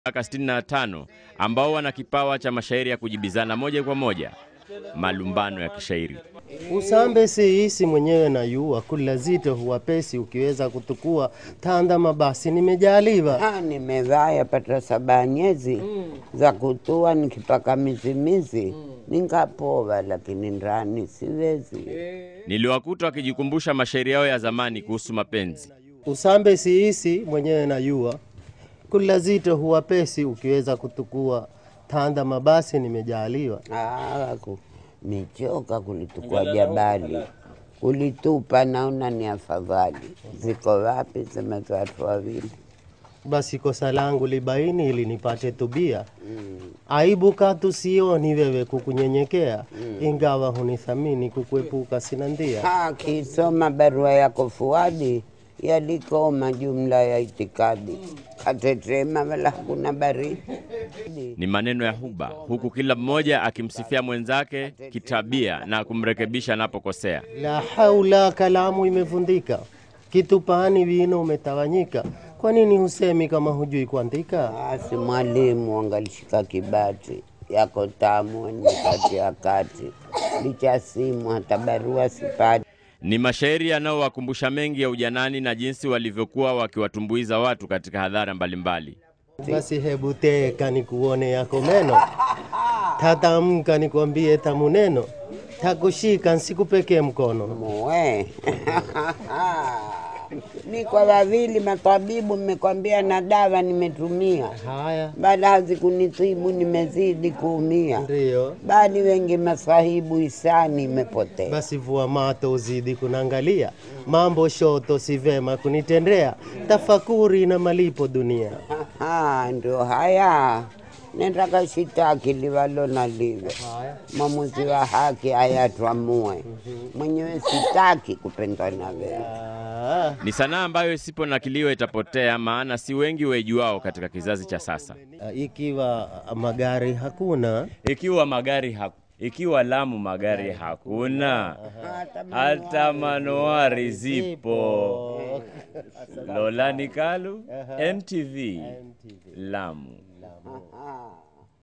miaka 65 ambao wana kipawa cha mashairi ya kujibizana moja kwa moja, malumbano ya kishairi. Usambe siisi mwenyewe na yua kula zito huwapesi ukiweza kutukua tanda mabasi nimejaliwa Ah, nimevaa yapata saba nyezi za kutua nikipaka mizimizi ningapova, lakini ndani siwezi. Niliwakuta wakijikumbusha mashairi yao ya zamani kuhusu mapenzi. usambe siisi mwenyewe na yua kula zito huwapesi ukiweza kutukua tanda mabasi nimejaliwa Ah, ku- michoka kulitukua jabali kulitupa, naona ni afadhali. Ziko wapi? Sema za watu wawili. basi kosa langu libaini ili nipate tubia aibu katu sioni wewe kukunyenyekea ingawa hunithamini kukuepuka sina ndia Ah, kisoma barua yako Fuadi yalikoma jumla ya itikadi, katetema wala hakuna baridi. Ni maneno ya huba, huku kila mmoja akimsifia mwenzake kitabia na kumrekebisha anapokosea. La haula, kalamu imevundika, kitupani wino umetawanyika. Kwa nini husemi kama hujui kuandika? Basi mwalimu angalishika kibati yako tamu nikati ya kati, licha simu hata barua sipati. Ni mashairi yanayowakumbusha mengi ya ujanani na jinsi walivyokuwa wakiwatumbuiza watu katika hadhara mbalimbali. Basi hebu teka nikuone yako meno, tatamka nikwambie tamu neno, takushika nsikupekee mkono. Muwe ni kwa wawili matabibu, mmekwambia na dawa nimetumia, Haya bali hazikunitibu, nimezidi kuumia. ndiyo Bali wengi masahibu, hisani imepotea. basi, vua mato uzidi kunangalia, mambo shoto si vema kunitendea, tafakuri na malipo dunia. Aha, ndio haya nenda kashitaki liwalo na liwe, mwamuzi wa haki ayatwamue. Mwenyewe sitaki kupendwa na wewe. Ah. Ni sanaa ambayo isiponakiliwa itapotea, maana si wengi waijuao katika kizazi cha sasa. Uh, ikiwa magari hakuna Ikiwa magari ha ikiwa Lamu magari hakuna, hata manowari zipo. Lolani Kalu, NTV, Lamu. Aha.